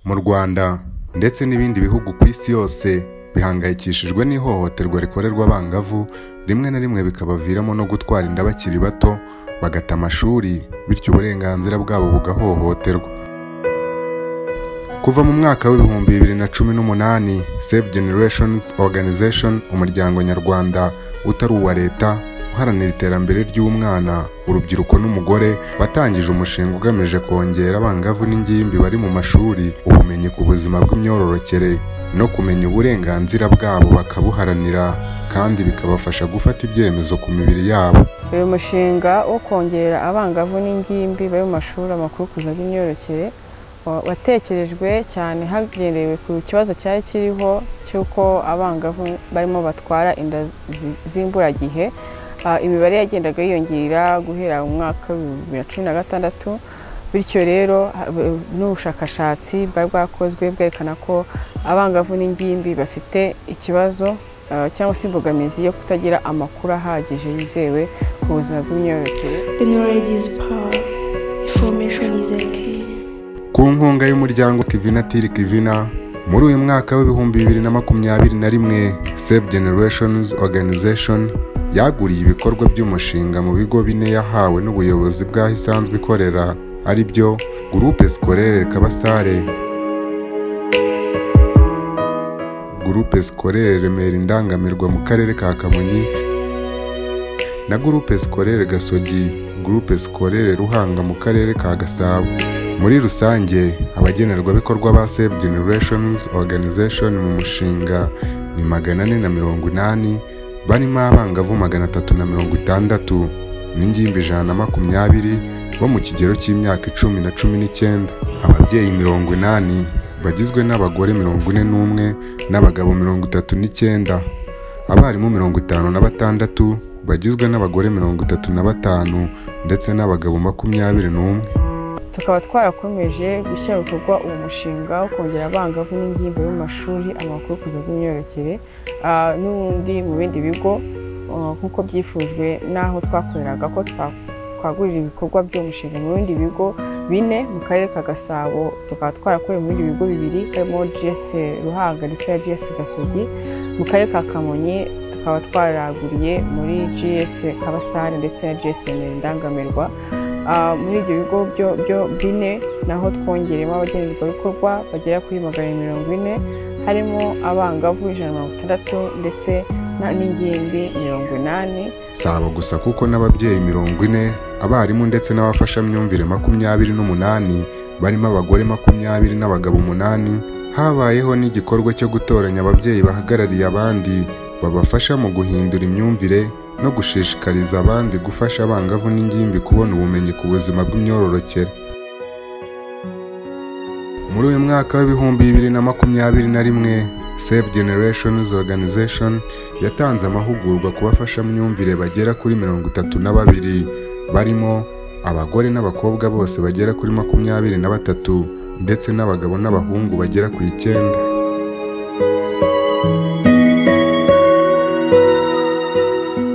mu rwanda ndetse n'ibindi bihugu ku isi yose bihangayikishijwe n'ihohoterwa rikorerwa abangavu rimwe na rimwe bikabaviramo no gutwara inda bakiri bato bagata amashuri bityo uburenganzira bwabo bugahohoterwa kuva mu mwaka w'ibihumbi bibiri na cumi n'umunani save generations organization umuryango nyarwanda utari uwa leta uharanira iterambere ry'umwana urubyiruko n'umugore batangije umushinga ugamije kongera abangavu n'ingimbi bari mu mashuri ubumenyi ku buzima bw'imyororokere no kumenya uburenganzira bwabo bakabuharanira kandi bikabafasha gufata ibyemezo ku mibiri yabo uyu mushinga wo kongera abangavu n'ingimbi bari mu mashuri amakurukuza n'imyororokere wa- watekerejwe cyane hagendewe ku kibazo cyari kiriho cy'uko abangavu barimo batwara inda zi- z'imburagihe Ah, imibare yagendaga yiyongera guhera mu mwaka w'ibihumbi bibiri na cumi na gatandatu bityo rero ha- bu- n'ubushakashatsi bwari bwakozwe bwerekana ko abangavu n'ingimbi bafite ikibazo ah, cyangwa se imbogamizi yo kutagira amakuru ahagije yizewe ku buzima bw'imyororokere The knowledge is power. Information is a key. ku nkunga y'umuryango Kivina Tiri Kivina muri uyu mwaka w'ibihumbi bibiri na makumyabiri na rimwe Save Generations Organization yaguriye ibikorwa by'umushinga mu bigo bine yahawe n'ubuyobozi bw'aho isanzwe ikorera ari byo Groupe Scolaire Kabasare Groupe Scolaire Remera Indangamirwa mu karere ka Kamonyi na Groupe Scolaire Gasogi Groupe Scolaire Ruhanga mu karere ka Gasabo muri rusange abagenerwabikorwa ba save generations organization mu mushinga ni magana ane na mirongo inani barimo abangavu magana atatu na mirongo itandatu n'ingimbi ijana na makumyabiri bo mu kigero cy'imyaka icumi na cumi n'icyenda ababyeyi mirongo inani bagizwe n'abagore mirongo ine n'umwe n'abagabo mirongo itatu n'icyenda abarimu mirongo itanu na batandatu bagizwe n'abagore mirongo itatu na batanu ndetse n'abagabo makumyabiri n'umwe tukaba twarakomeje gushyira mu bikorwa uwo mushinga wo kongera abangavu n'ingimbi mu mashuri amakuru kuza bw'imyororokere ah, n'ubundi mu bindi bigo ah, nk'uko byifujwe n'aho twakoreraga ko twa- twagurira ibikorwa by'uwo mushinga mu bindi bigo bine mu karere ka gasabo tukaba twarakoreye mu bindi bigo bibiri harimo gs ruhanga ndetse na gs gasogi mu karere ka kamonyi tukaba twaraguriye muri gs kabasare ndetse na gs remera indangamirwa Ah, muri ibyo bigo byo byo bine naho twongeremo abagenerwabikorwa bagera kuri magana abiri mirongo ine harimo abangavu ijana na mirongo itandatu ndetse na- n'ingimbi mirongo inani si abo gusa kuko n'ababyeyi mirongo ine abarimu ndetse n'abafashamyumvire makumyabiri n'umunani barimo abagore makumyabiri n'abagabo umunani habayeho n'igikorwa cyo gutoranya ababyeyi bahagarariye abandi babafasha mu guhindura imyumvire no gushishikariza abandi gufasha abangavu n'ingimbi kubona ubumenyi ku buzima bw'imyororokere muri uyu mwaka w'ibihumbi bibiri na makumyabiri na rimwe save generations organization yatanze amahugurwa ku bafashamyumvire bagera kuri mirongo itatu na babiri barimo abagore n'abakobwa bose bagera kuri makumyabiri na batatu ndetse n'abagabo n'abahungu bagera ku icyenda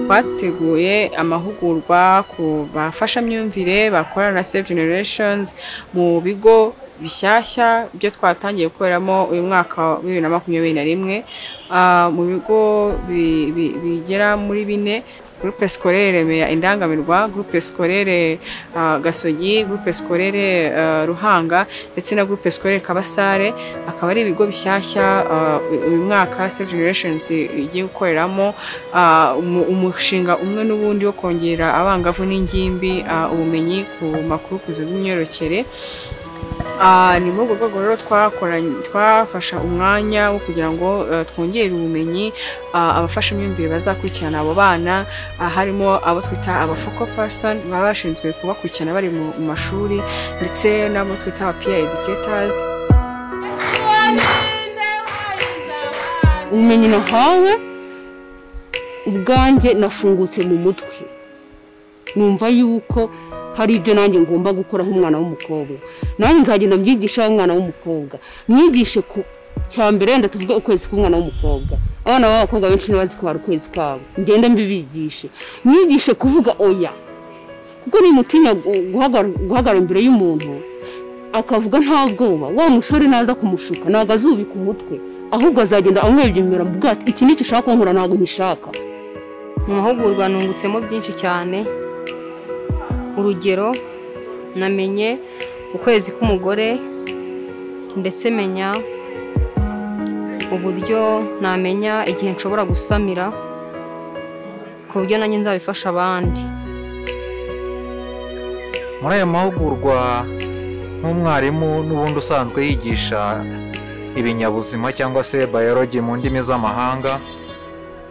twateguye amahugurwa ku bafashamyumvire bakorana na Save Generations mu bigo bishyashya byo twatangiye gukoreramo uyu mwaka wa bibiri na makumyabiri na rimwe Ah, mu bigo bi- bi- bigera muri bine Groupe Scolaire Remera Indangamirwa, Groupe Scolaire ah, Gasogi, Groupe Scolaire ah, Ruhanga ndetse na Groupe Scolaire Kabasare akaba ari ibigo bishyashya ah, uyu mwaka Save Generations igiye gukoreramo ah, umu- umushinga umwe n'ubundi wo kongera abangavu n'ingimbi ah, ubumenyi ku makuru ku buzima bw'imyororokere Ah, ni muri urwo rwego rero twakoranye twafasha umwanya wo kugira ngo eh, twongere ubumenyi ah, abafashamyumvire bazakurikirana abo bana ah, harimo abo twita aba focal person baba bashinzwe kubakurikirana bari mu mu mashuri ndetse n'abo twita aba peer educators ubumenyi nahawe ubwanjye nafungutse mu mutwe numva yuko hari ibyo nanjye ngomba gukora nk'umwana w'umukobwa nanjye nzagenda mbyigisha umwana w'umukobwa mwigishe ku cya mbere wenda tuvuge ukwezi k'umwana w'umukobwa abana b'abakobwa benshi ntibazi kubara ukwezi kwabo ngende mbibigishe mwigishe kuvuga oya kuko nimutinya gu- guhagara- guhagarara imbere y'umuntu akavuga nta bwoba wa musore naza kumushuka ntabwo azubika umutwe ahubwo azagenda amwebyemera mu bwato iki ni icyo ushaka kunkura ntabwo nkishaka mu mahugurwa nungutsemo byinshi cyane urugero namenye ukwezi k'umugore ndetse menya uburyo namenya igihe nshobora gusamira ku buryo nanjye nzabifasha abandi muri aya mahugurwa nk'umwarimu n'ubundi usanzwe yigisha ibinyabuzima cyangwa se bayologi mu ndimi z'amahanga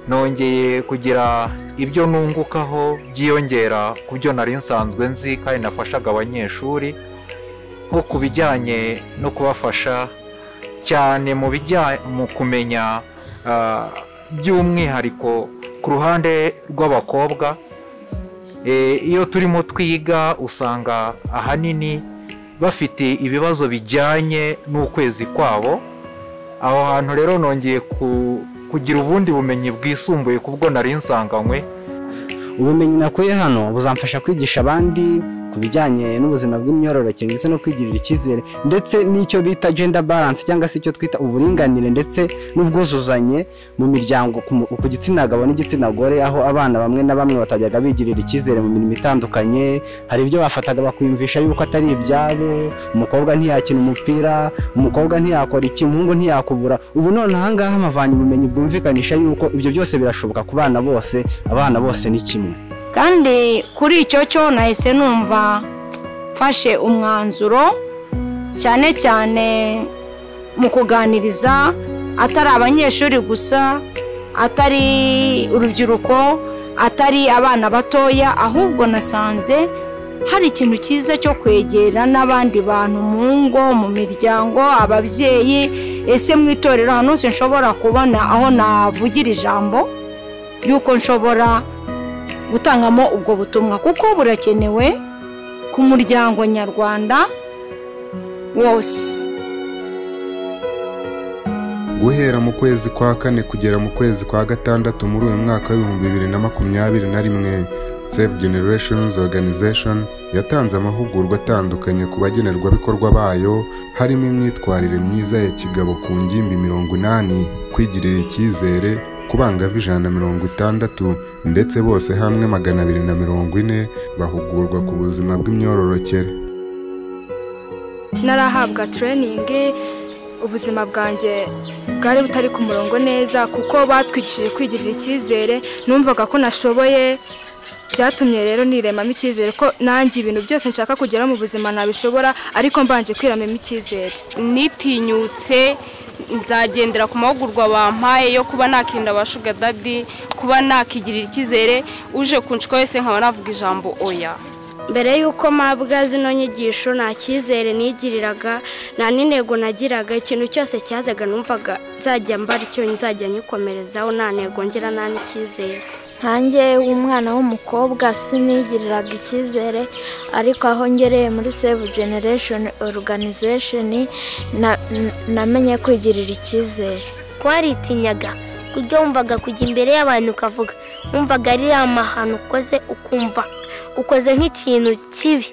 nongeye kugira ibyo nungukaho byiyongera ku byo nari nsanzwe nzi kandi nafashaga abanyeshuri nko ku bijyanye no kubafasha cyane mu bijyanye mu kumenya ah, by'umwihariko ku ruhande rw'abakobwa Eh, iyo turimo twiga usanga ahanini bafite ibibazo bijyanye n'ukwezi kwabo aho hantu rero nongeye ku- kugira ubundi bumenyi bwisumbuye kubwo nari nsanganywe ubumenyi nakuye hano buzamfasha kwigisha abandi ku bijyanye n'ubuzima bw'imyororokere ndetse no kwigirira icyizere ndetse n'icyo bita gender balance cyangwa se icyo twita uburinganire ndetse n'ubwuzuzanye mu miryango ku mu- ku gitsina gabo n'igitsina gore aho abana bamwe na bamwe batajyaga bigirira icyizere mu mirimo itandukanye hari ibyo bafataga bakwiyumvisha yuko atari ibyabo umukobwa ntiyakina umupira umukobwa ntiyakora iki umuhungu ntiyakubura ubu none ahangaha amavanye ubumenyi bwumvikanisha yuko ibyo byose birashoboka ku bana bose abana bose ni kimwe kandi kuri icyo cyo nahise numva mfashe umwanzuro cyane cyane mu kuganiriza atari abanyeshuri gusa atari urubyiruko atari abana batoya ahubwo nasanze hari ikintu cyiza cyo kwegera n'abandi bantu mu ngo mu miryango ababyeyi ese mu itorero ahantu hose nshobora kubona aho navugira ijambo y'uko nshobora gutangamo ubwo butumwa kuko burakenewe ku muryango nyarwanda wose guhera mu kwezi kwa kane kugera mu kwezi kwa gatandatu muri uyu mwaka w'ibihumbi bibiri na makumyabiri na rimwe save generations organization yatanze amahugurwa atandukanye ku bagenerwabikorwa bayo harimo imyitwarire myiza ya kigabo ku ngimbi mirongo inani kwigirira icyizere kubangavu ijana na mirongo itandatu ndetse bose hamwe magana abiri na mirongo ine bahugurwa ku buzima bw'imyororokere narahabwa tureyiningi ubuzima bwanjye bwari butari ku murongo neza kuko batwigishije kwigirira icyizere numvaga ko nashoboye byatumye rero niremamo icyizere ko nanjye ibintu byose nshaka kugeraho mu buzima nabishobora ariko mbanje kwiremamo icyizere nitinyutse nzagendera ku mahugurwa bampaye yo kuba nakirinda abashuga dadi kuba nakigirira icyizere uje kunshuka wese nkaba navuga ijambo oya mbere y'uko mpabwa zino nyigisho nta cyizere nigiriraga nta n'intego nagiraga ikintu cyose cyazaga numvaga nzajya mbara icyo nzajya nyikomerezaho nta ntego ngira nta n'icyizere nkanjye umwana w'umukobwa sinigiriraga icyizere ariko aho ngereye muri save generation organization na- n- namenye kwigirira icyizere twaritinyaga kuburyo wumvaga kujya imbere y'abantu ukavuga wumvaga ari amahano ukoze ukumva ukoze nk'ikintu kibi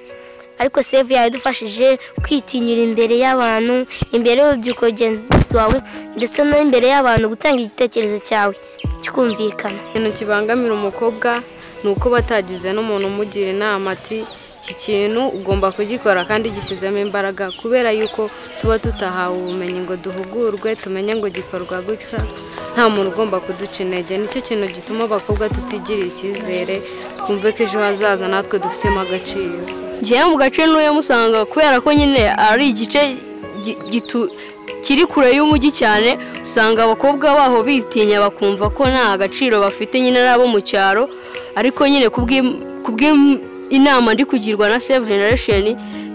ariko save yadufashije kwitinyura imbere y'abantu imbere y'urubyiruko rugenzi wawe ndetse no imbere y'abantu gutanga igitekerezo cyawe kikumvikana ikintu kibangamira umukobwa ni uko batagize n'umuntu umugira inama ati iki kintu ugomba kugikora kandi gishyizemo imbaraga kubera yuko tuba tutahawe ubumenyi ngo duhugurwe tumenye ngo gikorwa gutya nta muntu ugomba kuduca intege nicyo kintu gituma abakobwa tutigirira icyizere twumve ko ejo hazaza natwe dufitemo agaciro njyewe mu gace ntuyemo usanga kubera ko nyine ari igice gi- gitu- kiri kure y'umujyi cyane usanga abakobwa baho bitinya bakumva ko nta agaciro bafite nyine n'abo mu cyaro ariko nyine kubw'im- kubw'inama ndi kugirwa na save generation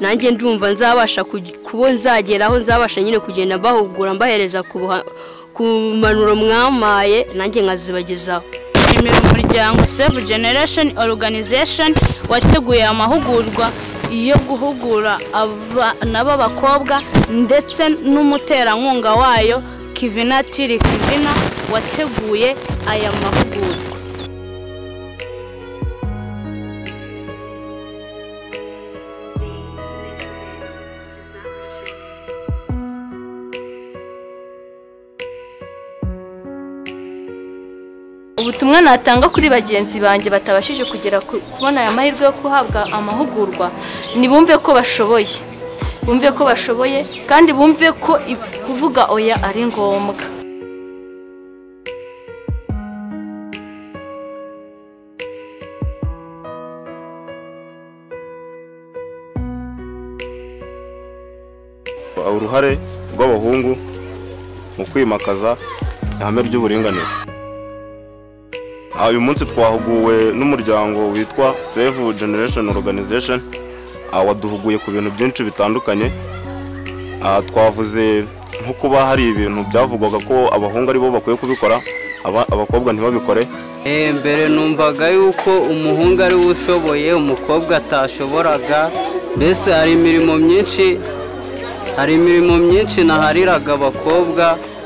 nanjye ndumva nzabasha kugi- kubo nzagera aho nzabasha nyine kugenda mbahugura mbahereza ku buha- ku mpanuro mwamaye nanjye nkazibagezaho nshimira umuryango save generation organization wateguye amahugurwa yo guhugura abana b'abakobwa ndetse n'umuterankunga wayo kivina tiri kivina wateguye aya mahugurwa ubutumwa natanga kuri bagenzi banjye batabashije kugera ku- kubona aya mahirwe yo guhabwa amahugurwa ni bumve ko bashoboye bumve ko bashoboye kandi bumve ko i- kuvuga oya ari ngombwa uruhare rw'abahungu mu kwimakaza ihame ry'uburinganire Ah, uyu munsi twahuguwe n'umuryango witwa save generation organization Ah, waduhuguye ku bintu byinshi bitandukanye Ah, twavuze nko kuba hari ibintu byavugwaga ko abahungu aribo bakwiye kubikora aba- abakobwa ntibabikore Eh, mbere numvaga yuko umuhungu ari we ushoboye umukobwa atashoboraga mbese hari imirimo myinshi hari imirimo myinshi nahariraga abakobwa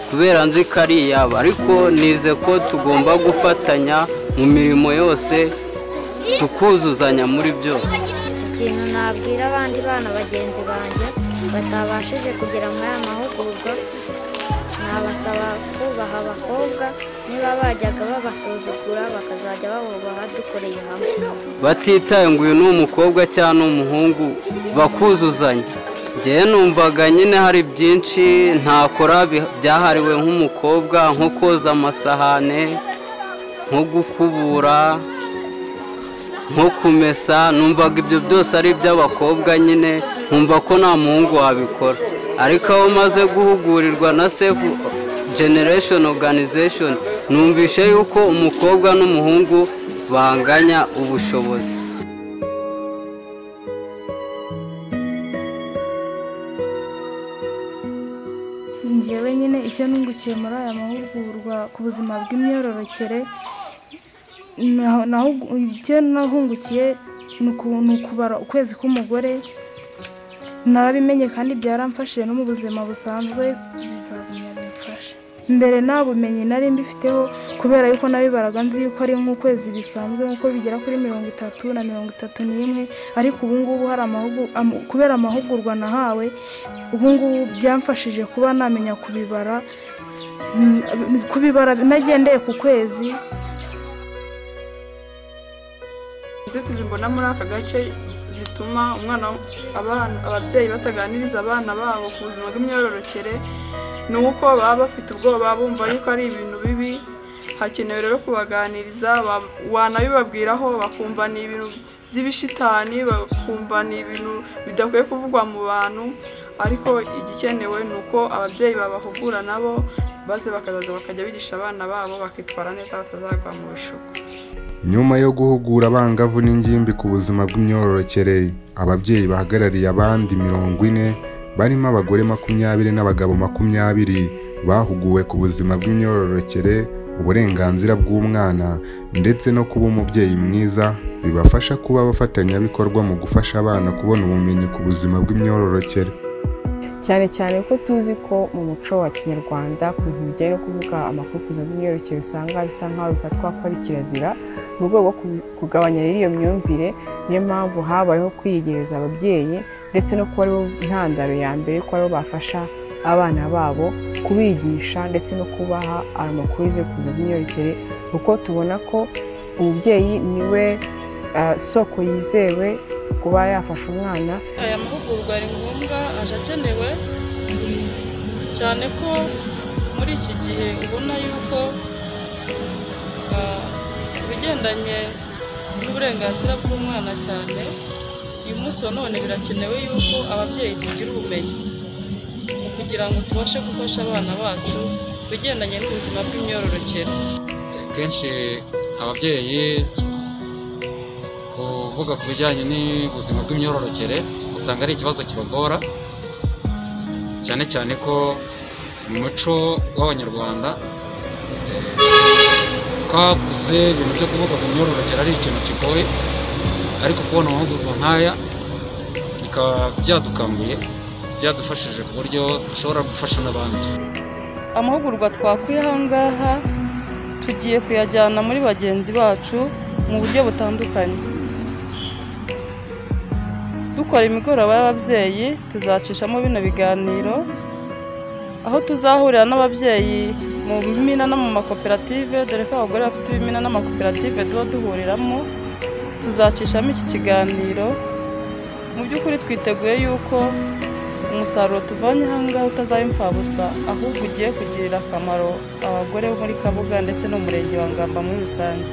kubera nzi ko ari iyabo ariko nize ko tugomba gufatanya mu mirimo yose tukuzuzanya muri byose ikintu nabwira abandi bana bagenzi banjye batabashije kugera muri aya mahugurwa nabasaba kubaha abakobwa niba bajyaga babasuzugura bakazajya babubaha dukoreye hamwe batitaye ngo uyu ni umukobwa cyangwa ni umuhungu bakuzuzanya njyewe numvaga nyine hari byinshi ntakora bi- byahariwe nk'umukobwa nko koza amasahane nko gukubura nko kumesa numvaga ibyo byose ari iby'abakobwa nyine nkumva ko nta muhungu wabikora ariko aho maze guhugurirwa na sefu generation organization numvishe yuko umukobwa n'umuhungu banganya ubushobozi njyewe nyine icyo nungukiye muri aya mahugurwa ku buzima bw'imyororokere naho- naho icyo nahungukiye ni uku- ni ukubara ukwezi k'umugore narabimenye kandi byaramfashije no mu buzima busanzwe bizagumya bimfashe mbere nta bumenyi nari mbifiteho kubera yuko nabibaraga nzi yuko ari nk'ukwezi bisanzwe nk'uko bigera kuri mirongo itatu na mirongo itatu n'imwe ariko ubu ngubu hari amahugu- am- kubera amahugurwa nahawe ubu ngubu byamfashije kuba namenya kubibara mm, kubibara nagendeye ku kwezi inzitizi mbona muri aka gace zituma umwana abana- ababyeyi bataganiriza abana babo ku buzima bw'imyororokere ni uko baba bafite ubwoba bumva yuko ari ibintu bibi hakenewe rero kubaganiriza wa- wanabibabwiraho bakumva ni ibintu by'ibishitani bakumva ni ibintu bidakwiye kuvugwa mu bantu ariko igikenewe ni uko ababyeyi babahugura nabo maze bakazaza bakajya bigisha abana babo bakitwara neza batazagwa mu bishuko nyuma yo guhugura abangavu n'ingimbi ku buzima bw'imyororokere ababyeyi bahagarariye abandi mirongo ine barimo abagore makumyabiri n'abagabo makumyabiri bahuguwe ku buzima bw'imyororokere uburenganzira bw'umwana ndetse no kuba umubyeyi mwiza bibafasha kuba abafatanyabikorwa mu gufasha abana kubona ubumenyi ku buzima bw'imyororokere cyane cyane ko tuzi ko mu muco wa kinyarwanda ku bintu bijyanye no kuvuga amakukuzo n'imyororokere usanga bisa nk'aho bifatwa ko ari kirazira mu rwego rwo ku- kugabanya rero iyo myumvire niyo mpamvu habayeho kwiyegereza ababyeyi ndetse no kuba aribo intandaro ya mbere ko aribo bafasha abana babo kubigisha ndetse no kubaha amakuru y'izikuzo bw'imyororokere kuko tubona ko umubyeyi niwe ah, soko yizewe kuba yafasha umwana aya mahugurwa ari ngombwa aje akenewe cyane ko muri iki gihe ubona yuko ah, ku bigendanye n'uburenganzira bw'umwana cyane uyu munsi wa none birakenewe yuko ababyeyi tugira ubumenyi mu kugira ngo tubashe gufasha abana bacu ku bigendanye n'ubuzima bw'imyororokere kenshi ababyeyi kuvuga ku bijyanye n'ubuzima bw'imyororokere usanga ari ikibazo kibagora cyane cyane ko mu muco w'abanyarwanda eh, twakuze ibintu byo kuvuga ku myororokere ari ikintu kigoye ariko kubona amahugurwa nk'aya bikaba byadukanguye byadufashije ku buryo dushobora gufasha n'abandi amahugurwa twakuye aha ngaha tugiye kuyajyana muri bagenzi bacu mu buryo butandukanye dukora imigoroba y'ababyeyi tuzacishamo bino biganiro aho tuzahurira n'ababyeyi mu bimina no mu makoperative dore ko abagore bafite ibimina n'amakoperative tuba duhuriramo tuzacishamo iki kiganiro mu by'ukuri twiteguye yuko umusaruro tuvanye aha ngaha utazaba imfabusa ahubwo ugiye kugirira akamaro abagore bo muri kabuga ndetse n'umurenge wa ngamba muri rusange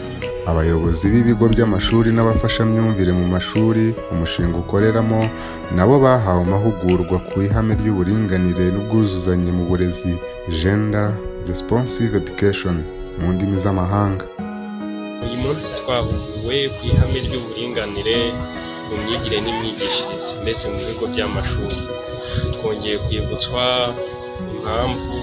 abayobozi b'ibigo by'amashuri n'abafashamyumvire mu mashuri umushinga ukoreramo nabo bahawe amahugurwa ku ihame ry'uburinganire n'ubwuzuzanye mu burezi gender responsive education mu ndimi z'amahanga uyu munsi twahuguwe ku ihame ry'uburinganire mu myigire n'imyigishirize mbese mu bigo by'amashuri twongeye kwibutswa impamvu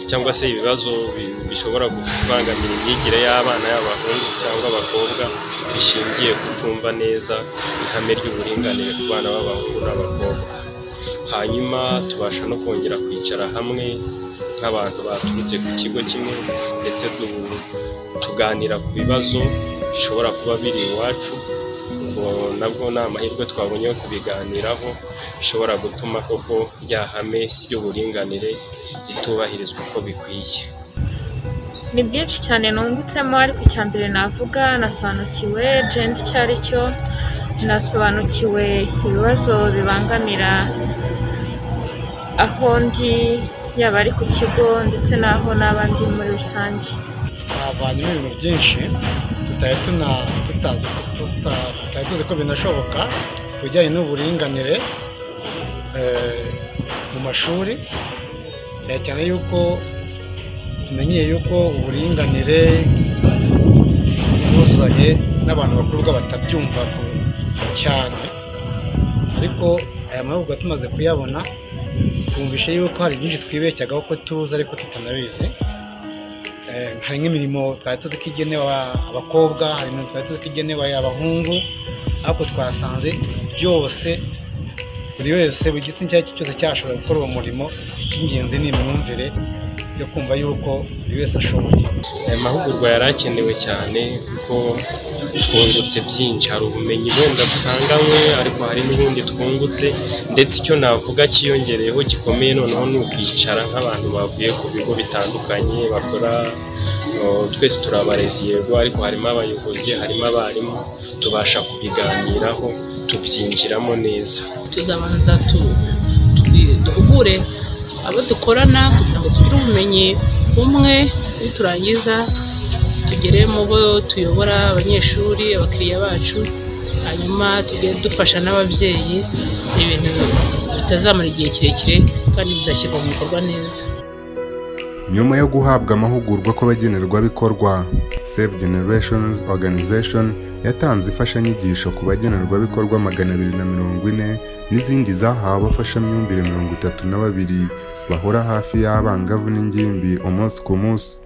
cyangwa se ibibazo bi- bishobora kubangamira imyigire y'abana y'abahungu cyangwa abakobwa bishingiye kutumva neza ihame ry'uburinganire ku bana b'abahungu n'abakobwa hanyuma tubasha no kongera kwicara hamwe nk'abantu baturutse ku kigo kimwe ndetse du- tuganira ku bibazo bishobora kuba biri iwacu ubwo nabwo ni amahirwe twabonye yo kubiganiraho bishobora gutuma koko rya hame ry'uburinganire ritubahirizwa uko bikwiye ni byinshi cyane nungutsemo ariko icya mbere navuga nasobanukiwe jenda icyo ari cyo nasobanukiwe ibibazo bibangamira aho ndi yaba ari ku kigo ndetse n'aho n'aba ndi muri rusange twavanyemo ibintu byinshi tutari tuna- tutazi tuta- tutari tuzi ko binashoboka ku bijyanye n'uburinganire eh, mu mashuri cyane cyane yuko tumenyeye yuko uburinganire bwuzuzanye n'abantu bakuru ubwo batabyumva ku- cyane ariko aya mahugurwa tumaze kuyabona twumvishe yuko hari byinshi twibeshyaga ko tuzi ariko tutanabizi Eh, hari nk'imirimo twari tuzi ko igenewe abakobwa hari imirimo twari tuzi ko igenewe abahungu ariko twasanze byose buri wese buri gitsina icyo ari cyo cyose cyashobora gukora uwo murimo icy'ingenzi ni imyumvire yo kumva yuko buri wese ashoboye aya mahugurwa yari akenewe cyane kuko twungutse byinshi hari ubumenyi wenda dusanganywe ariko hari n'ubundi twungutse ndetse icyo navuga cyiyongereyeho gikomeye noneho ni ukwicara nk'abantu bavuye ku bigo bitandukanye bakora o, twese turi abarezi yego ariko harimo abayobozi harimo abarimu tubasha kubiganiraho tubyinjiramo neza tuzabanza tu- tubwi- duhugure abo dukorana kugira ngo tugire ubumenyi bumwe niturangiza tugere mu bo tuyobora abanyeshuri abakiriya bacu hanyuma tujye dufasha n'ababyeyi ibintu bitazamara igihe kirekire kandi bizashyirwa mu bikorwa neza nyuma yo guhabwa amahugurwa kw'abagenerwabikorwa save generations organization yatanze imfashanyigisho ku bagenerwabikorwa magana abiri na mirongo ine n'izindi zahawe abafashamyumvire mirongo itatu na babiri bahora hafi y'abangavu n'ingimbi umunsi ku munsi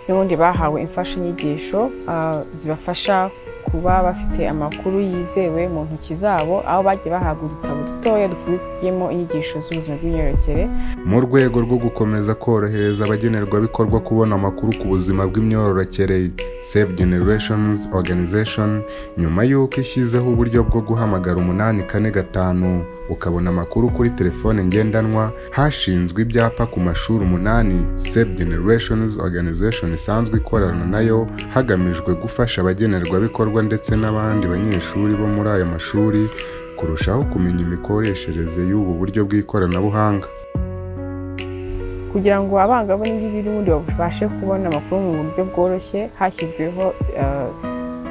n'ubundi bahawe imfashanyigisho ah, zibafasha kuba bafite amakuru yizewe mu ntoki zabo aho bagiye bahabwa udutabo dutoya dukubiyemo inyigisho z'ubuzima bw'imyororokere mu rwego rwo gukomeza korohereza abagenerwabikorwa kubona amakuru ku buzima bw'imyororokere save generations organization nyuma y'uko ishyizeho uburyo bwo guhamagara umunani kane gatanu ukabona amakuru kuri telefone ngendanwa hashinzwe ibyapa ku mashuri umunani save generations organization isanzwe ikorana nayo hagamijwe gufasha abagenerwabikorwa ndetse n'abandi banyeshuri bo muri ayo mashuri kurushaho kumenya imikoreshereze y'ubu buryo bw'ikoranabuhanga kugira ngo abangavu n'ingimbi n'ubundi babashe kubona amakuru mu buryo bworoshye hashyizweho ah,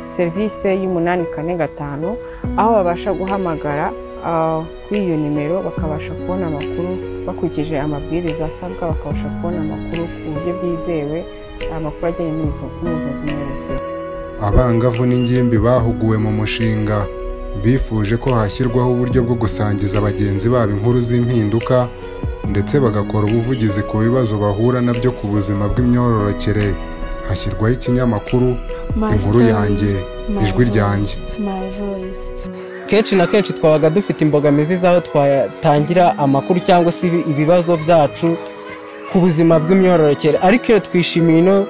serivisi y'umunani kane gatanu aho babasha guhamagara ah, kuri iyo nimero bakabasha kubona amakuru bakurikije amabwiriza asabwa bakabasha kubona amakuru ku buryo bwizewe amakuru ajyanye n'ubuzima n'ubuzima bw'imyororokere abangavu n'ingimbi bahuguwe mu mushinga bifuje ko hashyirwaho uburyo bwo gusangiza bagenzi babo inkuru z'impinduka ndetse bagakora ubuvugizi ku bibazo bahura nabyo ku buzima bw'imyororokere hashyirwaho ikinyamakuru My inkuru story, yanjye my ijwi voice. ryanjye my voice kenshi na kenshi twabaga dufite imbogamizi z'aho twatangira amakuru cyangwa se ibi- ibibazo byacu ku buzima bw'imyororokere ariko iyo twishimiye ino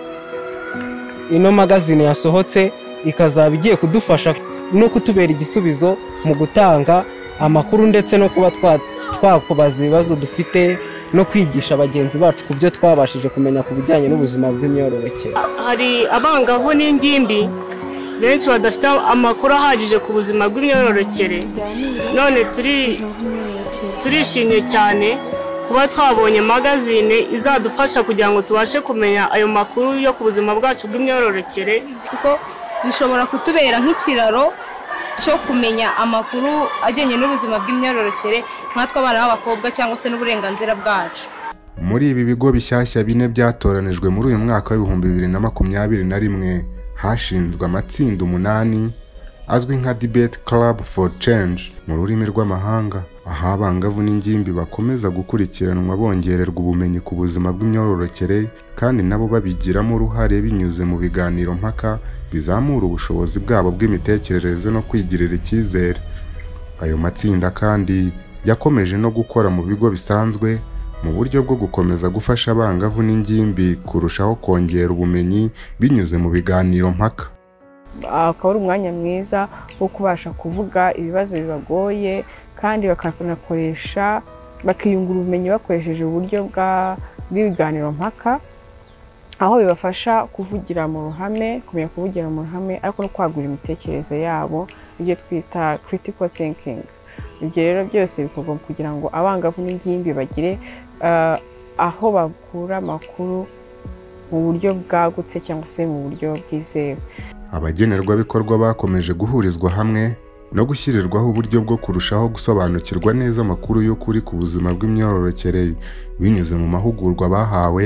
ino magazine yasohotse ikazaba igiye kudufasha no kutubera igisubizo mu gutanga amakuru ndetse no kuba twa- twakubaza ibibazo dufite no kwigisha bagenzi bacu ku byo twabashije kumenya ku bijyanye n'ubuzima bw'imyororokere hari abangavu n'ingimbi benshi badafite amakuru ahagije ku buzima bw'imyororokere none turi- turishimye cyane kuba twabonye magazine izadufasha kugira ngo tubashe kumenya ayo makuru yo ku buzima bwacu bw'imyororokere kuko bishobora kutubera nk'ikiraro cyo kumenya amakuru ajyanye n'ubuzima bw'imyororokere nkatwe abana b'abakobwa cyangwa se n'uburenganzira bwacu muri ibi bigo bishyashya bine byatoranijwe muri uyu mwaka w'ibihumbi bibiri na makumyabiri na rimwe hashinzwe amatsinda umunani azwi nka debate club for change mu rurimi rw'amahanga aho abangavu n'ingimbi bakomeza gukurikiranwa bongererwa ubumenyi ku buzima bw'imyororokere kandi nabo babigiramo uruhare binyuze mu biganiro mpaka bizamura ubushobozi bwabo bw'imitekerereze no kwigirira icyizere ayo matsinda kandi yakomeje no gukora mu bigo bisanzwe mu buryo bwo gukomeza gufasha abangavu n'ingimbi kurushaho kongera ubumenyi binyuze mu biganiro mpaka akaba ari umwanya mwiza wo kubasha kuvuga ibibazo bibagoye kandi bakanakoresha bakiyungura ubumenyi bakoresheje uburyo bwa- bw'ibiganiro mpaka aho bibafasha kuvugira mu ruhame kumenya kuvugira mu ruhame ariko no kwagura imitekerereze yabo ibyo twita critical thinking ibyo rero byose bikorwa kugira ngo abangavu n'ingimbi bagire eh, aho bakura amakuru mu buryo bwagutse cyangwa se mu buryo bwizewe abagenerwabikorwa bakomeje guhurizwa hamwe no gushyirirwaho uburyo bwo kurushaho gusobanukirwa neza amakuru y'ukuri ku buzima bw'imyororokere binyuze mu mahugurwa bahawe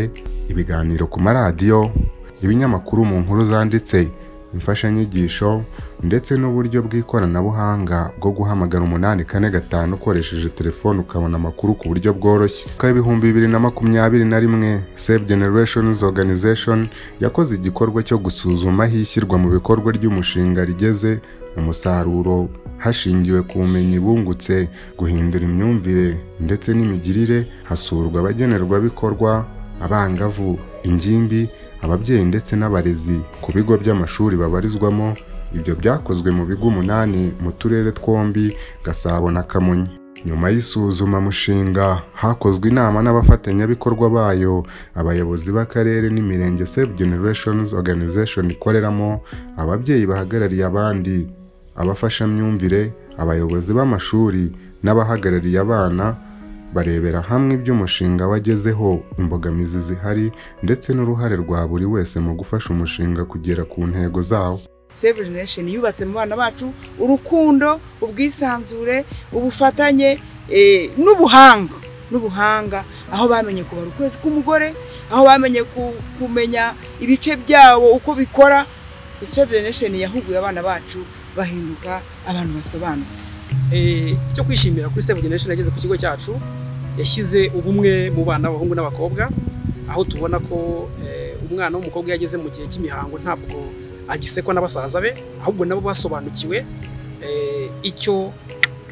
ibiganiro ku maradiyo ibinyamakuru mu nkuru zanditse imfashanyigisho ndetse n'uburyo bw'ikoranabuhanga bwo guhamagara umunani kane gatanu ukoresheje telefone ukabona amakuru ku buryo bworoshye mwaka w'ibihumbi bibiri na makumyabiri na rimwe save generations organization yakoze igikorwa cyo gusuzuma aho ishyirwa mu bikorwa ry'umushinga rigeze umusaruro hashingiwe ku bumenyi bungutse guhindura imyumvire ndetse n'imigirire hasurwa abagenerwabikorwa abangavu ingimbi ababyeyi ndetse n'abarezi ku bigo by'amashuri babarizwamo ibyo byakozwe mu bigo umunani mu turere twombi gasabo na kamonyi nyuma y'isuzumamushinga hakozwe inama n'abafatanyabikorwa bayo abayobozi b'akarere n'imirenge save generations organization ikoreramo ababyeyi bahagarariye abandi abafashamyumvire abayobozi b'amashuri n'abahagarariye abana barebera hamwe iby'umushinga wagezeho imbogamizi zihari ndetse n'uruhare rwa buri wese mu gufasha umushinga kugera ku ntego zawo save generation yubatse mu bana bacu urukundo ubwisanzure ubufatanye eh, n'ubuhanga n'ubuhanga aho bamenye kubara ukwezi k'umugore aho bamenye ku- kumenya ibice byabo uko bikora save generation yahuguye abana bacu bahinduka abantu basobanutse Eh, icyo kwishimira kuri Save Generation yageze ku kigo cyacu yashyize ubumwe mu bana b'abahungu n'abakobwa aho tubona ko eh, umwana w'umukobwa yageze mu gihe cy'imihango ntabwo agisekwa na basaza be ahubwo nabo basobanukiwe eh, icyo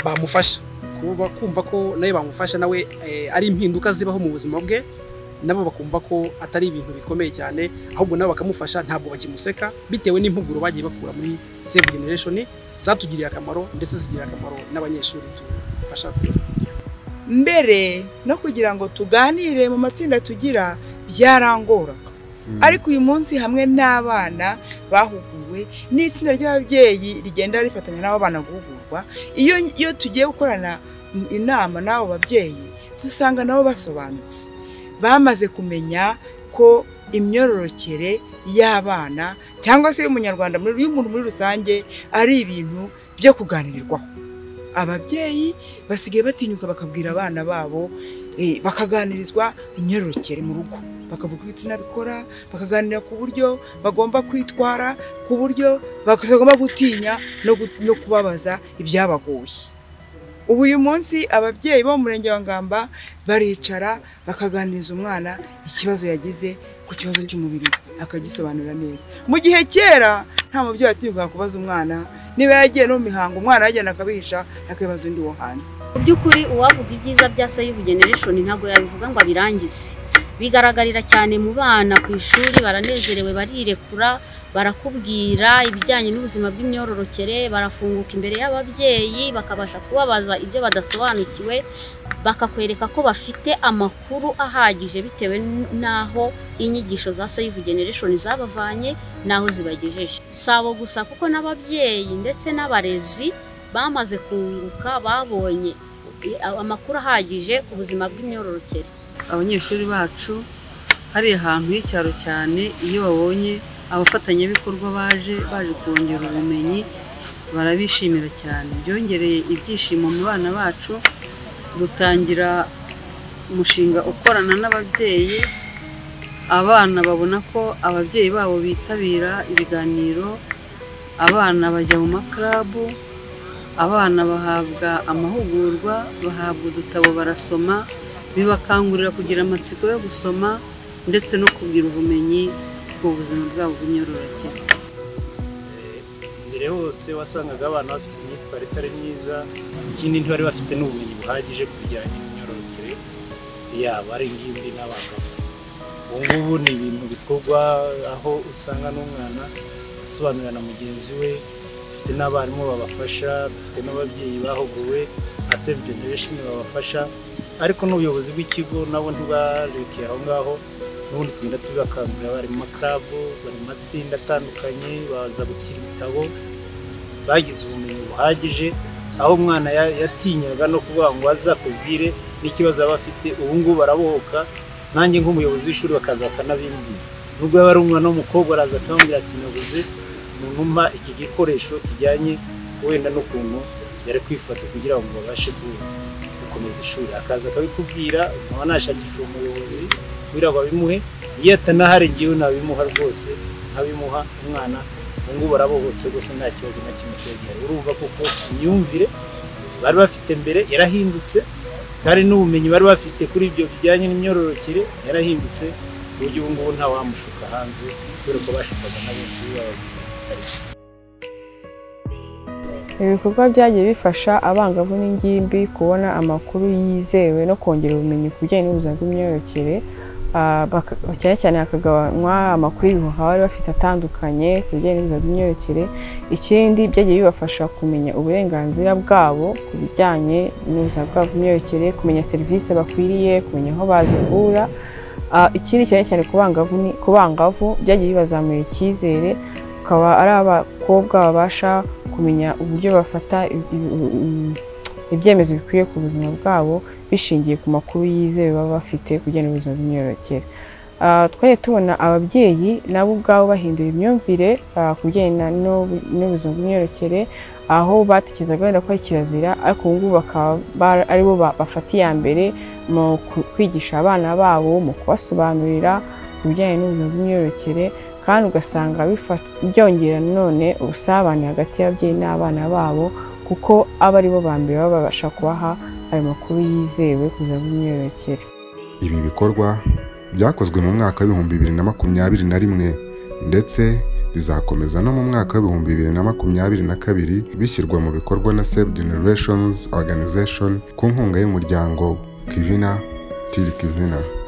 bamufasha kuba kumva ko nawe bamufasha nawe eh, ari impinduka zibaho mu buzima bwe nabo bakumva ko atari ibintu bikomeye cyane ahubwo nabo bakamufasha ntabwo bakimuseka bitewe n'impuguro bagiye bakura muri Save Generation zatugiriye akamaro ndetse zigirira akamaro n'abanyeshuri dufasha kwiga mbere no kugira ngo tuganire mu matsinda tugira byarangoraga ariko uyu munsi hamwe n'abana bahuguwe n'itsinda ry'ababyeyi rigenda rifatanya n'abo bana guhugurwa iyo iyo tugiye gukorana inama n'abo babyeyi dusanga nabo basobanutse bamaze kumenya ko imyororokere y'abana cyangwa se y'umunyarwanda muri- y'umuntu muri rusange ari ibintu byo kuganirirwaho ababyeyi basigaye batinyuka bakabwira abana babo eh, bakaganirizwa imyororokere mu rugo bakavuga ibitsina bikora bakaganira ku buryo bagomba kwitwara ku buryo bagomba gutinya no gu- no kubabaza ibyabagoye ubu uyu munsi ababyeyi bo mu murenge wa ngamba baricara bakaganiriza umwana ikibazo yagize ku kibazo cy'umubiri akagisobanura neza mu gihe kera nta mubyeyi atinyuka kubaza umwana niba yagiye no mu mihango umwana yajyana akabihisha akabibaza undi wo hanze mu by'ukuri uwavuga ibyiza bya save generation ntabwo yabivuga ngo abirangize bigaragarira cyane mu bana ku ishuri baranezerewe barirekura barakubwira ibijyanye n'ubuzima bw'imyororokere barafunguka imbere y'ababyeyi bakabasha kubabaza ibyo badasobanukiwe bakakwereka ko bafite amakuru ahagije bitewe n'aho inyigisho za save generation zabavanye n'aho zibagejeje si abo gusa kuko n'ababyeyi ndetse n'abarezi bamaze kunguka babonye amakuru ahagije ku buzima bw'imyororokere abanyeshuri bacu hariya ahantu h'icyaro cyane iyo babonye abafatanyabikorwa baje baje kongera ubumenyi barabishimira cyane byongereye ibyishimo mu bana bacu dutangira umushinga ukorana n'ababyeyi abana babona ko ababyeyi babo bitabira ibiganiro abana bajya mu makarabu abana bahabwa amahugurwa bahabwa udutabo barasoma bibakangurira kugira amatsiko yo gusoma ndetse no kugira ubumenyi ku buzima bwabo bw'imyororokere mbere hose wasangaga abana bafite imyitwarire itari myiza ikindi ntibari bafite n'ubumenyi buhagije ku bijyanye n'imyororokere yabo ari ingimbi n'abagabo ubu ngubu ni ibintu bikorwa aho usanga n'umwana asobanurira na mugenzi we dufite n'abarimu babafasha dufite n'ababyeyi bahuguwe nka save generation babafasha ariko n'ubuyobozi bw'ikigo nabo ntibarekeye aho ngaho n'ubundi tugenda tubibakangurira bari mu makarabu bari mu matsinda atandukanye baza gutira ibitabo bagize ubumenyi buhagije aho umwana yatinyaga no kuvuga ngo azakubwire n'ikibazo aba afite ubu ngubu barabohoka nanjye nk'umuyobozi w'ishuri bakaza bakanabimbwira nubwo yaba ari umwana w'umukobwa araza akambwira ati nabuze umuntu umpa iki gikoresho kijyanye wenda n'ukuntu yari kwifata kugira ngo babashe gukomeza ishuri akaza akabikubwira nkaba nashakisha umuyobozi kugira ngo abimuhe iyo atanahari ngewe nabimuha rwose nkabimuha umwana ubu ngubu arabohose rwose nta kibazo na kimwe cyogera urumva kuko imyumvire bari bafite mbere yarahindutse kandi n'ubumenyi bari bafite kuri ibyo bijyanye n'imyororokere yarahindutse ku buryo ubu ngubu ntawamushuka hanze kubera ko bashukaga na benshi bababwira ibikorwa byagiye bifasha abangavu n'ingimbi kubona amakuru yizewe no kongera ubumenyi ku bijyanye n'ubuzima bw'imyororokere Ah, baka- cyane cyane hakagabanywa amakuru y'ibihuha bari bafite atandukanye ku bijyanye n'ubuzima bw'imyororokere ikindi byagiye bibafasha kumenya uburenganzira bwabo ku bijyanye n'ubuzima bwabo bw'imyororokere kumenya serivisi bakwiriye kumenya aho bazikura Ah, ikindi cyane cyane ku bangavu ni- ku bangavu byagiye bibazamura icyizere bakaba ari abakobwa babasha kumenya uburyo bafata i- i- i- ibyemezo bikwiye ku buzima bwabo bishingiye ku makuru yizewe baba bafite kugira ngo ubuzima bw'imyororokere Ah, twari tubona ababyeyi nabo ubwabo bahindura imyumvire ah, ku bijyanye na- n'ubu- n'ubuzima bw'imyororokere aho batekerezaga wenda ko ari kirazira ariko ubu ngubu bakaba ba- ari bo ba- bafata iya mbere mu ku- kwigisha abana babo mu kubasobanurira ku bijyanye n'ubuzima bw'imyororokere kandi ugasanga bifa- byongera nanone ubusabane hagati y'ababyeyi n'abana babo kuko aba ari bo ba mbere baba babasha kubaha ayo makuru yizewe ku buzima bw'imyororokere Ibi bikorwa byakozwe mu mwaka w'ibihumbi bibiri na makumyabiri na rimwe ndetse bizakomeza no mu mwaka w'ibihumbi bibiri na makumyabiri na kabiri bishyirwa mu bikorwa na Save Generations Organization ku nkunga y'umuryango Kivina Tiri Kivina.